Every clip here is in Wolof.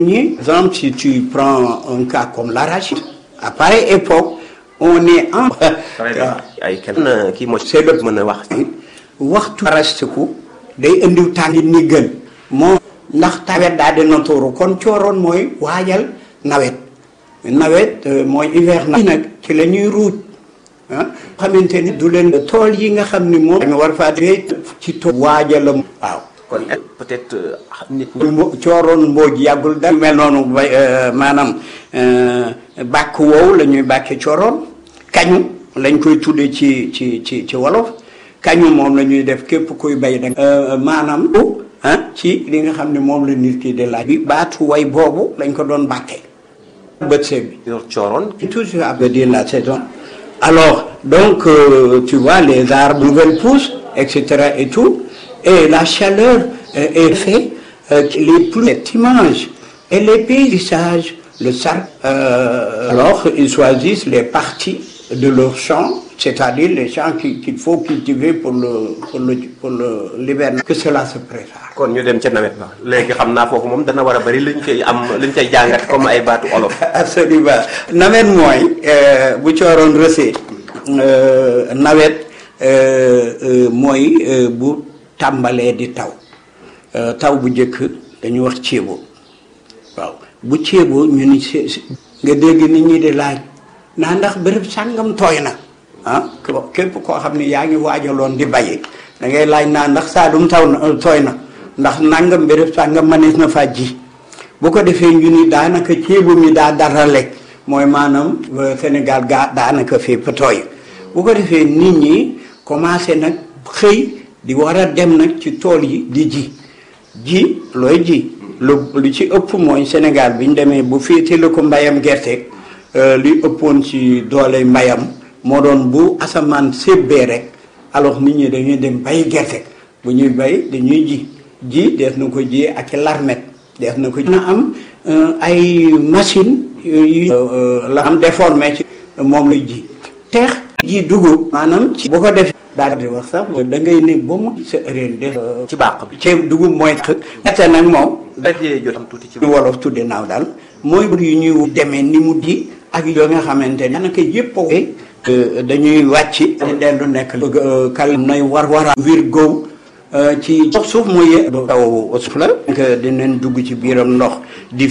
exemple, si tu prends un cas comme l'arachide, à pareille époque, on est en. ay kenn kii moo c'est le mën a wax. waxtu arastiku day indiw tàngit ni gën moo ndax tawet daa dina tuuru kon cooroon mooy waajal nawet nawet mooy hiver na nag ci la ñuy ruuj ah xamante ni du leen tool yi nga xam ni moom dañu war faa dee ci tool waajalam waaw kon peut-être nit ñi. mbo cooroon mbooj yàggul da mel noonu ba maanaam bàkk woowu la ñuy bàkke cooroon kañu lañ koy tuddee ci ci ci ci wolof kañu moom la ñuy def képp kuy bay da maanaam ah ci li nga xam ne moom la nit ki di laaj bi baatu way boobu lañ ko doon bàkke bët see bi yor cooroon. toujours à dire la saison alors donc euh, tu vois les arbres nouvelles pousses etc et tout et la chaleur euh, est fait euh, les pluies cette image et les paysages le sar alors ils choisissent les parties de leur champ c'est-à-dire les champs qui- qu'il faut cultiver pour le pour le pour le l'hivernage que cela se prépare kon ñu dem ca nawet ba léegi xam naa foofu moom dana war a bari luñ koy am luñ koy jàngat comme ay baatu olof. absolument nawet mooy euh, bu cooroon rësee euh, nawet euh, euh, mooy euh, bu tàmbalee di taw Euh, taw bu njëkk dañu wax ceebo waaw bu ceebo ñu ni se- se- nga dégg nit ñi di laaj naa ndax béréb sàngam tooy na ah ko- képp koo xam ne yaa ngi waajaloon di bayi da ngay laaj naa ndax Saalum taw na euh, tooy na ndax nangam béréb sàngam manees na faa ji bu ko defee ñu ni daanaka ceebu mi daa dara lekk mooy maanaam euh, Sénégal gaa daanaka fépp tooy bu ko defee nit ñi commencé nag xëy di war a dem nag ci tool yi di ji ji looy ji lu lu ci ëpp mooy Sénégal bi ñu demee bu féete la ko mbayam gerte euh, li ëppoon ci doole mbayam moo doon bu asamaan sébbee rek alors nit ñi dañuy dem bay gerte bu ñuy bay dañuy ji ji def na ko ji ak larmet def na ko na am euh, ay machine yu euh, la am déformé ci moom lay ji teex ji dugub maanaam ci bu ko defee daal di wax sax da ngay ne ba mu sa réen de ci bàq bi. ceeb dugub mooy tax gerte nag moom dajee jot am tuuti ci. ñu wolof tudde naaw daal mooy bur yu ñuy demee ni mu di ak yoo nga xamante ne daanaka yëpp a dañuy wàcc di dellu nekk bëgg kal nay war wara virgo ci dox suuf mooy taw suuf la que dinañ dugg ci biiram ndox di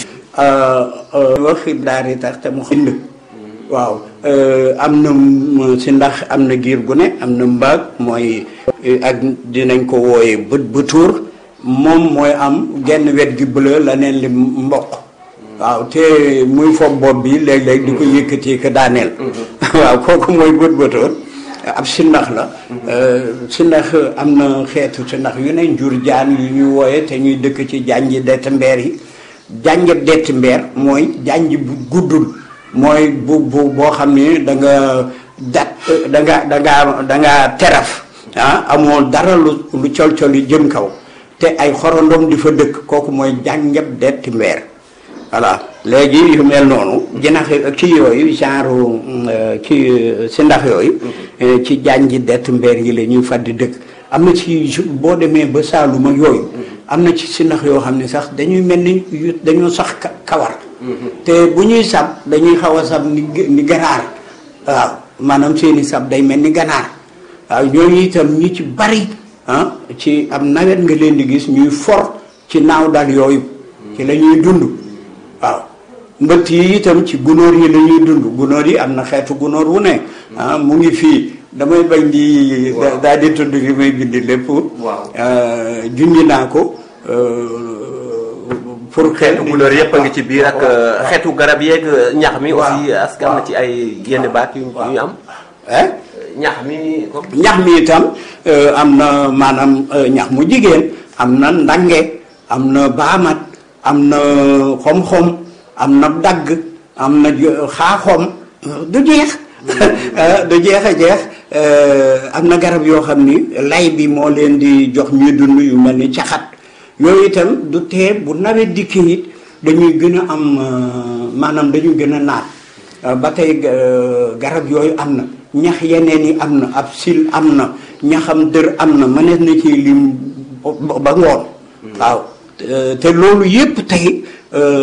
wax daari tax te mu xind waaw am na si ndax am na giir gu ne am na mbaag mooy ak dinañ ko wooye bët bëtuur moom mooy am genn wet gi bleu la neen li mboq waaw te muy fob bopp bi léeg-léeg di ko yëkkati ko daaneel waaw kooku mooy bët bëtóor ab sindax la sindax am na xeetu sindax yu ne njur jaan yu ñuy wooye te ñuy dëkk ci janji dett mbeer yi janj dett mbeer mooy janj bu guddul mooy bu bu boo xam ni da nga dat da nga da nga da nga teraf ah amoo dara lu lu col-col yi jëm kaw te ay xorondom di fa dëkk kooku mooy jànjab detti mbeer voilà léegi yu mel noonu jinax kii yooyu genre kii si ndax yooyu ci jànji dett mbeer yi la ñuy fàddi dëkk am na ci boo demee ba Saalum ak yooyu am na ci si ndax yoo xam ne sax dañuy mel ni yu dañoo sax ka- kawar te bu ñuy sab dañuy xaw a sab ni ni ganaar waaw maanaam seeni sab day mel ni ganaar waaw ñooñu itam ñi ci bari ah ci am nawet nga leen di gis ñuy for ci naaw dal yooyu ci la ñuy dund waaw mbëtt yi itam ci gunóor yi la ñuy dund gunóor yi am na xeetu gunóor wu ne ah mu ngi fii damay bañ di daal di tudd li may bind lépp junj naa ko pour xel xeetu couleur yëpp a ngi ci biir ak xeetu garab yeeg ñax mi. aussi est-ce que am na ci ay yenn baat yu yu am. eh ñax mi comme. ñax mi itam am na maanaam ñax mu jigéen am na ndange am na baamat am na xom-xom am na dagg am na xaaxom du jeex du jeex a jeex am na garab yoo xam ni lay bi moo leen di jox ñuy dund yu mel ni caxat yooyu itam du tee bu nawet dikkee it dañuy gën a am maanaam dañuy gën a naat ba tey garab yooyu am na ñax yeneen yi am na ab sil am na ñaxam dër am na mënees na ci lim ba ngoon waaw te loolu yépp tey